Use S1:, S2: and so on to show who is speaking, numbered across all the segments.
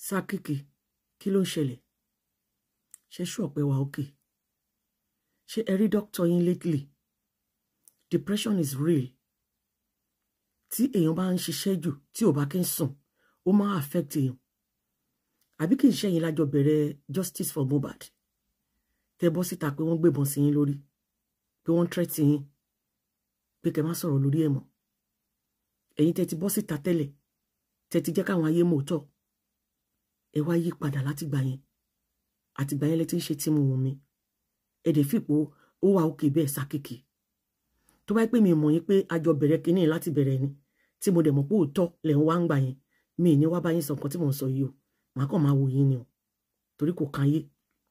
S1: sákìkì kí ló ń ṣẹlẹ̀ ṣe ṣú ọ̀pẹ wa òkè ṣé ẹ rí dókítà yín lately depression is real tí èèyàn bá ń ṣiṣẹ́ jù tí ò bá kí ń sùn ó máa affect èèyàn àbí kì í ṣẹ́yìn lájọ bẹ̀rẹ̀ justice for Mohbad tẹ bọ́ síta pé wọ́n gbébọn sí yín lórí pé wọ́n tẹ́tí yín pé kẹ́ má sọ̀rọ̀ lórí ẹ̀ mọ́ ẹ̀yin tẹ ti bọ́ síta tẹ́lẹ̀ tẹ ti jẹ́ káwọn ayé mọ̀ tọ̀ ẹ wá yí padà láti gbà yẹn àtìgbà yẹn lẹ ti ń ṣe tí mo wù mí ẹ dẹ̀ fìpò ó wà òkè bẹ́ẹ̀ sákìkì tó bá pè mí mọ̀ yín pé àjọ bẹ̀rẹ̀ kínní láti bẹ̀rẹ̀ ni tí mo dẹ̀ mọ̀ pé òótọ́ lẹ̀ ń wá ń gbà yẹn mi ní wá bá yín sọ nǹkan tí mò ń sọ yìí o màá kàn máa wò yín ni o torí kò kan yé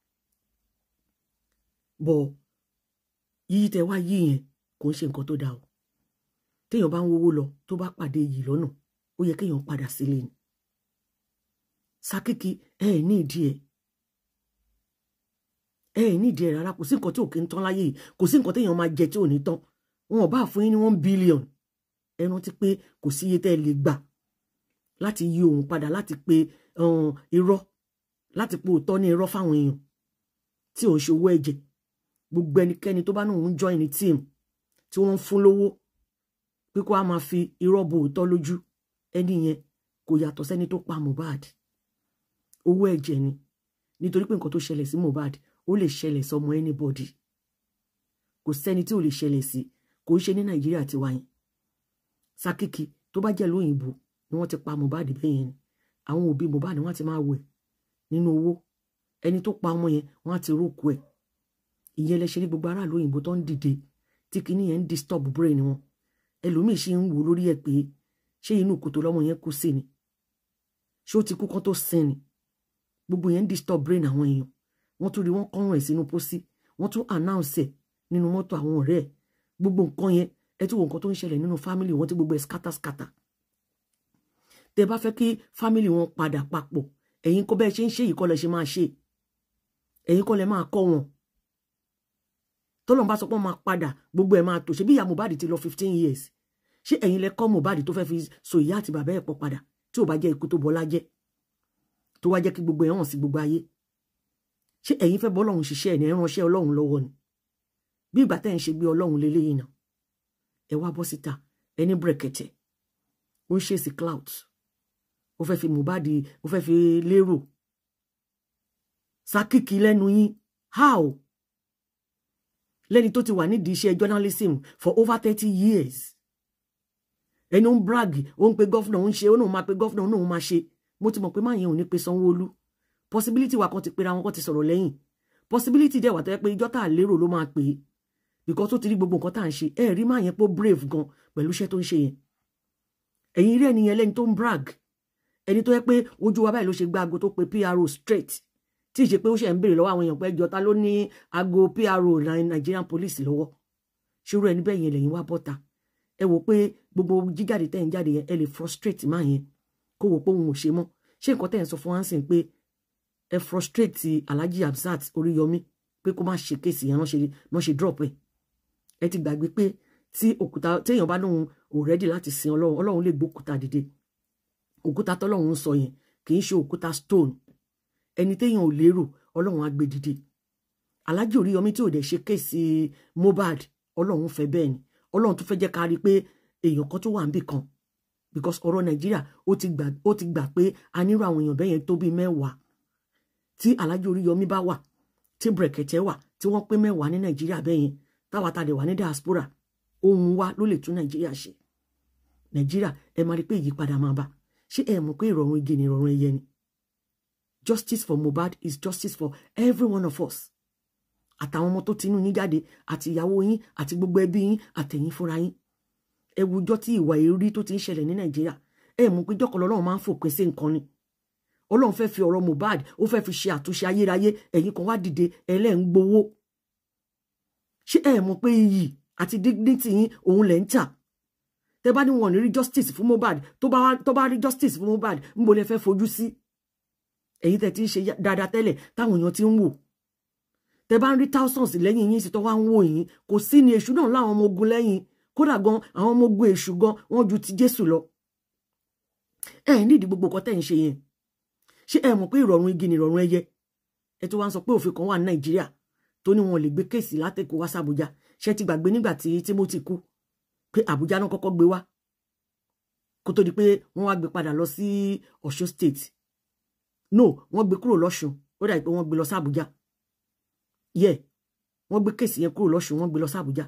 S1: bọ̀ yíyí tẹ wá yí yẹn kò ń ṣe nǹkan tó dáa o téèyàn bá ń wówó lọ tó bá pàdé yìí lọ́nà ó yẹ kéèyàn padà sílé ni sákìkì ẹ ẹ ní ìdí ẹ ẹ ẹ ní ìdí ẹ rárá kò sí nǹkan tí ò kí ń tán láyé yìí kò sí nǹkan téèyàn máa jẹ tí ò ní tán wọn ò bá fún yín ní one billion ẹ rántí pé kò sí iye tẹ́ ẹ lè gbà láti yí òun padà láti pe irọ́ láti pe òótọ́ ní irọ́ fáwọn èèyàn tí òun ṣe owó ẹ̀jẹ̀ gbogbo ẹnikẹ́ni tó bá náà ń join ní team tí wọ́n ń fún lówó pé kó a máa fi irọ́ bo òótọ́ lójú ẹni yẹn kò yàtọ̀ sẹ́ni tó pa Mohbad owó ẹ̀jẹ̀ ni nítorí pé nǹkan tó ṣẹlẹ̀ sí Mohbad ó lè ṣẹlẹ̀ sọmọ anybody kò sẹ́ni tí ò lè ṣẹlẹ̀ sí kò ń ṣe ní Nàìjíríà ti wáyé Sákìkì tó bá jẹ́ lóyìnbó ni wọ́n ti pa Mohbad bẹ́ẹ̀ yẹn ni àwọn òbí Mohbad wọ́n ti máa wẹ̀ nínú owó ẹni tó pa ọmọ yẹn wọ́n á ti rókù ẹ̀ ìyẹn lẹ ṣe ní gbogbo aráàlú òyìnbó tó ń dìde tí kinní yẹn ń disturb brain wọn ẹlòmíì ṣe ń wò lórí ẹ̀ pé ṣé inú kòtò lọ́mọ yẹn kú sí ni ṣé ó ti kú kán tó sin ni gbogbo yẹn ń disturb brain àwọn èèyàn wọ́n tún rí wọ́n kọ́rùn ẹ̀ sínú pósí wọ́n tún announce ẹ̀ nínú mọ́tò àwọn ọ̀rẹ́ ẹ̀ gbogbo nǹkan yẹn ẹ tún wo nǹkan tó ń ṣẹlẹ̀ nínú family wọn tí gbogbo ẹ̀ scatter scatter tẹ bá fẹ́ kí family wọn padà papọ̀ ẹ̀yin kọ́ bẹ́ẹ̀ ṣe ń ṣe yìí kọ́ lẹ ṣe máa ṣe ẹ̀yin kọ́ lẹ máa kọ́ wọn tọ́lọ́n bá sọ pé wọ́n máa padà gbogbo ẹ̀ máa tò ṣe bí ìyá Mohbad ti lọ fifteen years ṣé ẹ̀yin lẹ kọ́ Mohbad tó fẹ́ fi so ìyá àti bàbá ẹ̀ pọ̀ padà tí ò bá jẹ́ ikú tó bọ́lá jẹ́ tó wá jẹ́ kí gbogbo ẹ̀ hàn sí gbogbo ayé ṣé ẹ̀yin fẹ́ bọ́ ọlọ́run ṣiṣẹ́ ẹ̀ ní ẹ̀ránṣẹ́ ọlọ́run lọ́wọ́ ni bí ìgbà tẹ́ ẹ̀ ń ṣe gbé ọlọ́run lélẹ́yìn náà ẹ wá bọ́ síta ẹni brẹ̀kẹ̀tẹ̀ ó ń ṣe sí clout ó fẹ́ fi Mohbad ó fẹ́ fi lérò sákìkì lẹ́nu yín how lẹ́ni tó ti wà nídìí iṣẹ́ journalism for over thirty years ẹni ó ń brag ó ń pe gọ́fúnà ó ń ṣe ó náà máa pe gọ́fúnà ó náà máa ṣe mo ti mọ̀ pé máa yẹn ò ní pe Sanwó-Olú possibility wa kan ti pera wọn kan ti sọ̀rọ̀ lẹ́yìn possibility dẹ̀ wà tó yẹ pé ìjọ́ tá a lérò ló máa pè é because ó ti rí gbogbo nǹkan tá à ń ṣe ẹ rí máa yẹn pé brave gan pẹ̀lú iṣẹ́ tó ń ṣe yẹn ẹ̀yin rí ẹni yẹn lẹ́ni tó ń brag ẹni tó yẹ pé ojú wa báyìí ló ṣe gba aago tó pe PRO straight tí ì ṣe pé ó ṣe ń béèrè lọ́wọ́ àwọn èèyàn pé ẹjọ́ ta ló ní aago PRO Nigerian police lọ́wọ́ ṣòro ẹni bẹ́ẹ̀ yẹn lẹ́yìn wá bọ́ta ẹ wò pé gbogbo jíjáde tẹ́ ń jáde yẹn ẹ lè frustrate máa yẹn kó wò pé òun ò ṣe mọ́ ṣé nǹkan tẹ́ ń sọ fún wa ń sìn pé ẹ frustrate Alhaji Hamzat Oríyọmí pé kó má ṣe kéèsì yẹn náà ṣe drop ẹ ẹ ti gbàgbé pé tí òkúta téèyàn bá lóun ò rẹ́dì láti sin ọlọ́run ọlọ́run lè gbókúta dìde òkúta tọ́lọ́run ń sọ yẹn kì í ṣe òkúta stone ẹni téèyàn ò lérò ọlọ́run á gbé dìde Alhaji Oríyọmí tí ò dẹ̀ ṣe kéèsì Mohbad ọlọ́run fẹ́ bẹ́ẹ̀ ni ọlọ́run tún fẹ́ jẹ́ ká rí i pé èèyàn kan tó wà níbì kan because ọ̀rọ̀ nàìjíríà ó ti gbà ó ti gbà pé a nírò àwọn èèyàn bẹ́ẹ̀ yẹn tó bíi mẹ́wàá tí Alhaji Oríyọmí bá wà tí brẹ̀kẹ̀tẹ̀ wà tí wọ́n pé mẹ́wàá ní nàìjíríà bẹ́ẹ̀ yẹn táwa ta dẹ̀ wà ní diaspora ohun wa ló lè tún nàìjíríà ṣe nàìjíríà ẹ máa rí pé ìyípadà máa bá ṣé ẹ mọ̀ pé ìrọ̀rùn igi ni ìrọ̀rùn ẹyẹ ni justice for Mohbad is justice for every one of us àtàwọn ọmọ tó tinú yín jáde àti ìyàwó yín àti gbogbo ẹbí yín àtẹ̀yìn fúnra yín ẹ wùjọ́ tí ìwà èrí tó ti ń ṣẹlẹ̀ ní nàìjíríà ẹ mọ̀ pé jọ́kọ̀ lọ́lọ́run máa ń fòpin sí nǹkan ni ọlọ́run fẹ́ fi ọ̀rọ̀ Mohbad ó fẹ́ fi ṣe àtúnṣe ayérayé ẹ̀yin kan wá dìde ẹlẹ́ ń gbowó ṣé ẹ mọ̀ pé iyì àti dignity yín òun lẹ̀ ń tà tẹ bá ní wọn ní rí justice fún Mohbad tó bá tó bá rí justice fún Mohbad ń bo lẹ fẹ́ fojú sí ẹ̀yin tẹ ti ń ṣe dáadáa tẹ́lẹ̀ táwọn èèyàn ti ń wò tẹ bá ń rí thousands lẹ́yìn yín sí tó wá ń wò yín kò sí ni èṣù náà láwọn ọmọ ogun lẹ́yìn kódà gan àwọn ọmọ ogun èṣù gan wọ́n ju ti Jésù lọ ẹ nídìí gbogbo nǹkan tẹ́ ń ṣe yẹn ṣé ẹ mọ̀ pé ìrọ̀rùn igi ni ìrọ̀rùn ẹyẹ ẹ tó wá ń sọ pé òfin kan wà ní nàìjíríà tó ní wọn lè gbé kéèsì látẹ̀kọ́ wá sàbújá ṣé ti gbàgbé nígbà tí timothy kú pé àbújá náà kọ́kọ́ gbé wá kó tó di pé wọ́n wá gbé padà lọ sí ọ̀ṣun state no wọ́n gbé kúrò lọ́ṣun ó dàbí pé wọ́n gbé lọ sí àbújá yẹ wọ́n gbé kéèsì yẹn kúrò lọ́ṣun wọ́n gbé lọ sí àbújá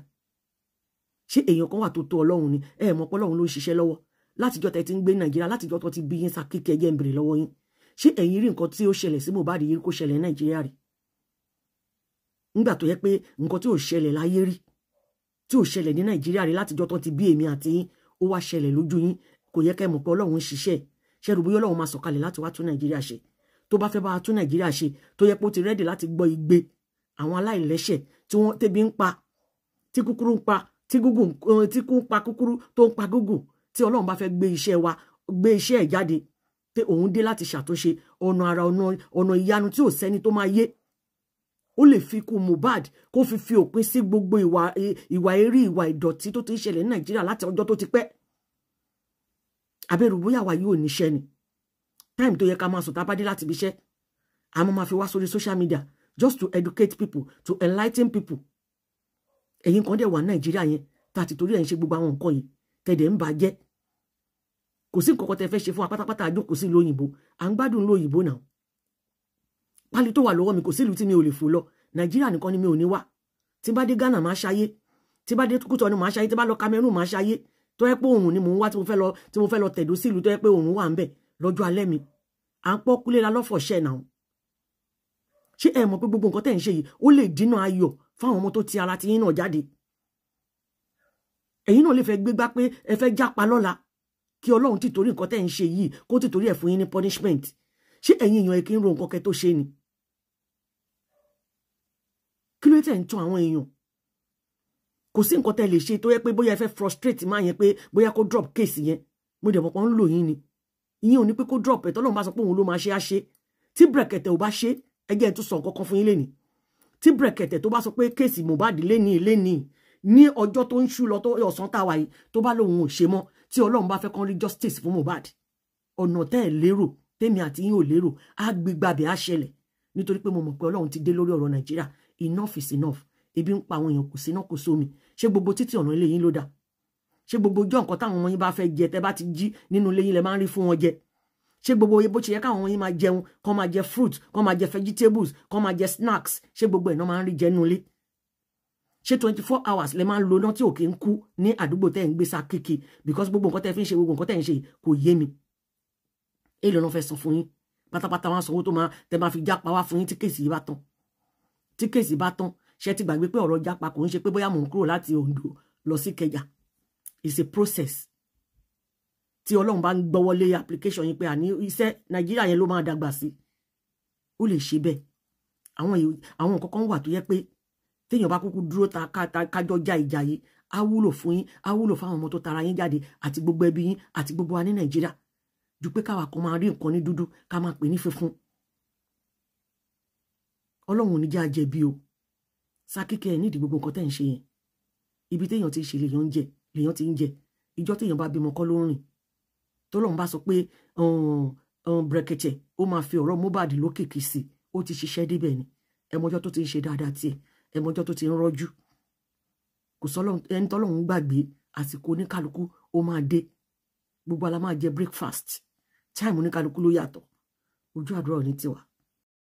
S1: ṣé èèyàn kan wà tó tó ọlọ́run ni ẹ mọ̀ pé ọlọ́run ló ń ṣiṣẹ́ lọ́wọ́ látijọ́ tẹ́ ti ń gbé nàìjíríà látijọ́ tó ti bí yín sàkíkẹ́ jẹ́ ń bèrè lọ́wọ́ yín ṣé ẹ̀yin rí nǹkan tí ó ṣẹlẹ̀ sí Mohbad yìí kó ṣẹlẹ̀ nàìjíríà rí nígbà tó yẹ pé nǹkan tí ò ṣẹlẹ̀ láyé rí tí ò ṣẹlẹ̀ ní nàìjíríà rí látijọ́ tó ti bí èmi àti yín ó wá ṣẹlẹ̀ lójú yín kò yẹ kẹ́ mọ̀ pé ọlọ́run ń ṣiṣẹ́ ṣẹ́rù bóyá ọlọ́run máa sọ̀kalẹ̀ láti wá tún nàìjíríà ṣe tó bá fẹ́ bá wa tún nàìjíríà ṣe tó yẹ pé ó ti rẹ́dì láti gbọ́ igbe àwọn aláìlẹ́ṣẹ̀ tí wọ́n tẹ́bi ń pa tí kúkúrú ń pa tí gúgùn tí kú ń pa kúkúrú tó ń pa gúgùn tí ọlọ́run bá fẹ́ gbé iṣẹ́ wa gbé iṣẹ́ ẹ̀ jáde pé òun dé láti ṣàtúnṣe ọ̀nà ara ọ̀nà ìyanu tí ò sẹ́ni tó máa yé ó lè fi kú Mohbad kó fi fi òpin sí gbogbo ìwà ìwà eré ìwà ìdọ̀tí tó ti ń ṣẹlẹ̀ ní Nàìjíríà láti ọjọ́ tó ti pẹ́ abẹ́rù bóyá wa yóò níṣẹ́ ni time tó yẹ ká máa sùn tá a bá dé láti ibi iṣẹ́ àmọ́ máa fi wá sórí social media just to educate people to enlighten people ẹ̀yin kan dẹ̀ wà Nàìjíríà yẹn tá a ti torí ẹ̀ ń ṣe gbogbo àwọn nǹkan yìí tẹ̀dẹ̀ ń bàjẹ́ kò sí nǹkan kan tẹ fẹ́ ṣe fún wa pátápátá àjókòó sí ìlú òyìnbó à ń gbádùn ìlú òyìnbó náà pálí tó wà lọ́wọ́ mi kò sí ìlú tí mi ò lè fò lọ nàìjíríà nìkan ni mi ò ní wá tí bá dé ghana máa ṣayé tí bá dé kútọ ni máa ṣayé tí bá lọ cameroon máa ṣayé tó yẹ pé òòrùn ni mò ń wá tí mo fẹ́ lọ tí mo fẹ́ lọ tẹ̀dó sí ìlú tó yẹ pé òòrùn wà ń bẹ̀ lọ́jọ́ alẹ́ mi à ń pọ́ kúlé la lọ́fọ̀ṣẹ́ náà ṣé ẹ mọ̀ pé gbogbo nǹkan tẹ̀ ń ṣe yìí ó lè dínà ayọ̀ fáwọn ọmọ tó ti ara ti yín náà jáde ẹ̀yin náà lè fẹ́ gbégbá pé ẹ fẹ́ jápa lọ́la kí ọlọ́run ti torí nǹkan tẹ́ ń ṣe yìí kó ti torí ẹ̀ fún yín ní punishment ṣé ẹ̀yin èèyàn ẹ̀ kí ń ro nǹkan kẹ́ tó ṣe ni kí ló tẹ̀ ń tún àwọn èèyàn kò sí nǹkan tẹ́ lè ṣe tó yẹ pé bóyá ẹ fẹ́ frustrate máa yẹn pé bóyá kó drop case yẹn mo dẹ̀ mọ̀ pé ń lò yín ni ìyẹn ò ní pé kó drop ẹ̀ tọ́lọ́run bá sọ pé òun ló máa ṣe á ṣe tí brẹ̀kẹ̀tẹ̀ ò bá ṣe ẹgẹ́ ẹ̀ tún sọ nǹkan kan fún yín lénìí tí brẹ̀kẹ̀tẹ̀ tó bá sọ pé kéèsì Mohbad lénìí lénìí ní ọjọ́ tó ń ṣú lọ tó ọ̀sán táwa yìí tó bá lóun ò ṣe mọ́ tí ọlọ́run bá fẹ́ kán rí justice fún Mohbad ọ̀nà tẹ́ ẹ̀ lérò tèmi àti yín ò lérò á gbégbàbẹ̀ á ṣẹlẹ̀ nítorí pé mo mọ̀ pé ọlọ́run ti dé lórí ọ̀rọ̀ Nàìjíríà enough is enough ebi ń pa àwọn èèyàn kò sí náà kò sómi ṣé gbogbo títí ọ̀nà ilé yín ló dà ṣé gbogbo ọjọ́ nǹkan táwọn ọmọ yín bá fẹ́ jẹ tẹ́ bá ti jí nínú ilé yín lẹ máa ń rí fún wọn jẹ ṣé gbogbo bó ṣe yẹ káwọn ọmọ yín máa jẹun kán máa jẹ fruit kán máa jẹ vegetables kán máa jẹ snacks ṣé gbogbo ẹ̀ náà máa ń rí jẹ nínú ilé ṣé twenty four hours lẹ máa ń lo náà tí òkè ń kú ní àdúgbò tẹ́ ń gbé sá kéèké because gbogbo nǹkan tẹ́ fi ń ṣe gbogbo nǹkan tẹ́ ń ṣe kò yé mi èèlò náà fẹ́ san fún yín pátápátá wọn sanwó tó máa tẹ́ máa fi jápa wá fún yín tí kéèsì yìí bá tán tí kéèsì bá tán ṣé ti gbàgbé pé ọ̀rọ̀ jápa kò ń ṣe pé bóyá mò ń kúrò láti Ondo lọ sí Kẹjà it's a process tí Ọlọ́run bá ń gbọ́wọ́lé application yín pé àní iṣẹ́ Nàìjíríà yẹn ló máa dàgbà sí ó lè ṣe bẹ́ẹ̀ àwọn àwọn nǹkan kan wà tó yẹ pé téèyàn bá kúkú dúró ta kájọ já ìjà yìí á wúlò fún yín á wúlò fáwọn ọmọ tó tara yín jáde àti gbogbo ẹbí yín àti gbogbo wa ní nàìjíríà ju pé káwa kan máa rí nǹkan ní dúdú ká máa pè ní funfun ọlọ́run ò ní já jẹ̀bi o sákíkẹ́ ẹ̀ nídìí gbogbo nǹkan tẹ́ ń ṣe yẹn ibi téèyàn ti ṣe lèèyàn ń jẹ lèèyàn ti ń jẹ ìjọ téèyàn bá bímọ kọ́ ló ń rìn tọ́lọ́run bá sọ pé brẹ̀kẹ̀tẹ̀ ó máa fi ọ̀rọ̀ Mohbad lókìkí sí ó ti ṣiṣẹ́ débẹ̀ ni ẹmọjọ́ tó ti ń ṣe dáadáa tiẹ̀ ẹmọjọ́ tó ti ń rọ́jú kò sọ́lọ́ ẹni tọ́lọ́run gbàgbé àsìkò oníkálukú ó máa dé gbogbo ala máa jẹ breakfast time oníkálukú ló yàtọ̀ ojú àdúrà ní tiwa